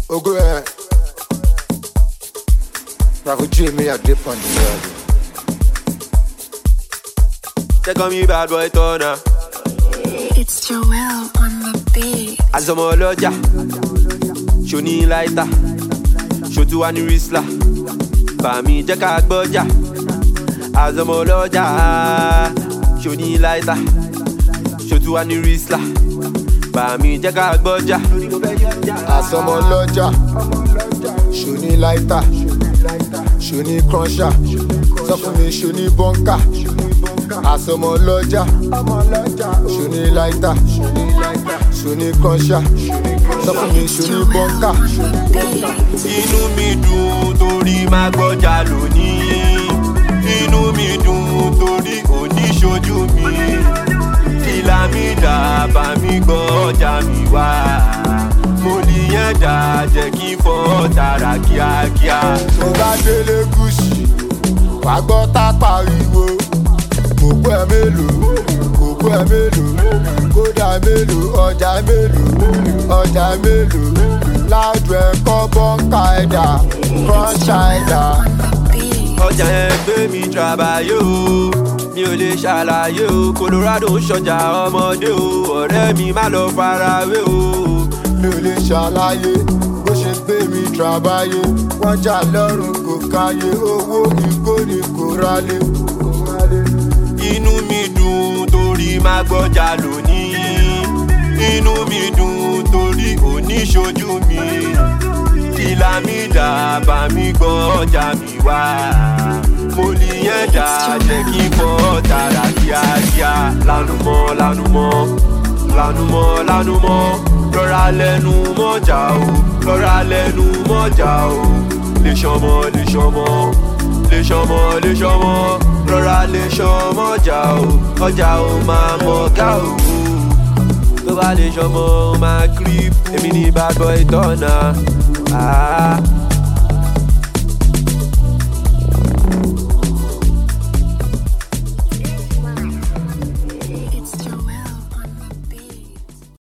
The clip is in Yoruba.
Ogo ẹ. Rafu J me a dip on the world. Check on me bad boy turner. It's Joel on the beat. Àsọmọ ọlọ́jà, ṣòní láìta, ṣòtú wa ní rísílà, bàmí jẹ́ ká gbọ́jà. Àsọmọ ọlọ́jà, ṣòní láìta, ṣòtú wa ní rísílà, bàmí jẹ́ ká gbọ́jà. Àsọmọ lọ́jà, ṣòní láìta, ṣòní cruncher, sọ fún mi ṣòní bọ́ńkà. Àsọmọ lọ́jà, ṣòní láìta, ṣòní cruncher, sọ fún mi ṣòní bọ́ńkà. Inú mi dùn torí máa gbọ́jà lónìí. Inú mi dùn torí òní ṣojú mi. Ìlà mi dà bá mi gbọ́ ọjà mi wá. Mo níyẹn dà jẹ́ kí n fọ́ tààrà kíákíá. tó bá délé gúúsì wà gbọ́ tá pariwo kókó ẹ mélòó kókó ẹ mélòó kódà mélòó ọjà mélòó ọjà mélòó láàdù ẹ̀kọ́ bọ́ǹkà ẹ̀dà kọ́ńṣà ẹ̀dà. Beat. Ọjà yẹn gbé mi trabayé o. Mi ò lè ṣàlàyé o. Colorado ń ṣọjà ọmọdé o. Ọ̀rẹ́ mi má lọ farawé o. mi ò lè ṣàlàyé bó ṣe gbé mi tràbáyé wọ́n jà lọ́rùn kò káyé owó ìkó ni kò rálé. Inú mi dùn torí máa gbọ́jà lónìí. Inú mi dùn torí òní ṣojú mi. Ìlà mi dà bá mi gbọ́ ọjà mi wá. Mo níyẹn dà jẹ́ kí n fọ́ tààrà kíákíá. Lánú mọ́ lánú mọ́ lánú mọ́ lánú mọ́ lọ́ra lẹ́nu mọ́jà o lọ́ra lẹ́nu mọ́jà o lè ṣọmọ lè ṣọmọ lè ṣọmọ lè ṣọmọ lọ́ra lè ṣọmọ ọjà o ọjà o máa mọ̀ ká o tó bá lè ṣọmọ o máa creep èmi ní bad boy tọ́nà. Ah.